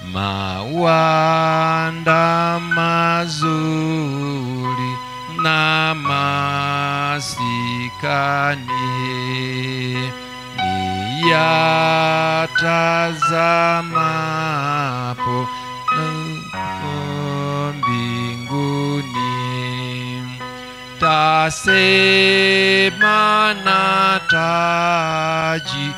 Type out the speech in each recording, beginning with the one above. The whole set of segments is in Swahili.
mawanda mazuri na masikani niyatazamapo na mbinguni tasema na taji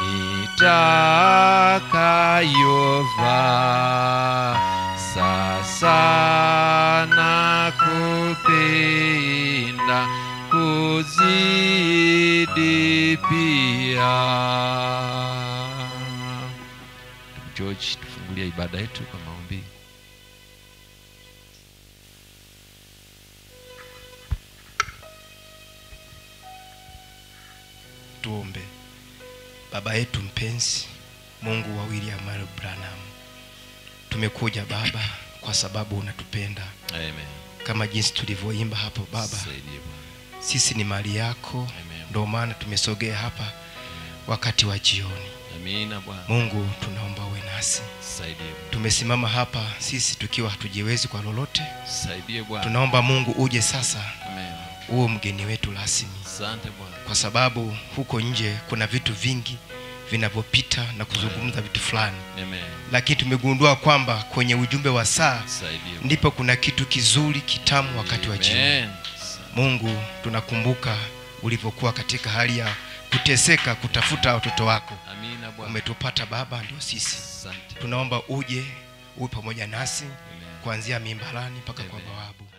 nitakayovaa sasa na kupenda kuzidi pia george tufungulia ibada yetu kwa maombi tuombe baba yetu mpenzi mungu wa william Marion branham tumekuja baba kwa sababu unatupenda amen kama jinsi tulivyoimba hapo baba Saidie Bwana. sisi ni mali yako Amen. ndio maana tumesogea hapa wakati wa jioni amina bwana mungu tunaomba uwe nasi saidie Bwana. tumesimama hapa sisi tukiwa hatujiwezi kwa lolote saidie bwana tunaomba mungu uje sasa amen uwe mgeni wetu rasmi asante bwana kwa sababu huko nje kuna vitu vingi vinavyopita na kuzungumza vitu fulani amen lakini tumegundua kwamba kwenye ujumbe wa saa saidie Bwana. ndipo kuna kitu kizuri kitamu wakati wa jioni Amen. mungu tunakumbuka ulivyokuwa katika hali ya kuteseka kutafuta watoto wako amina bwana umetupata baba ndio sisi asante tunaomba uje uwe pamoja nasi amen kuanzia mimbarani mpaka kwa Amen. bawabu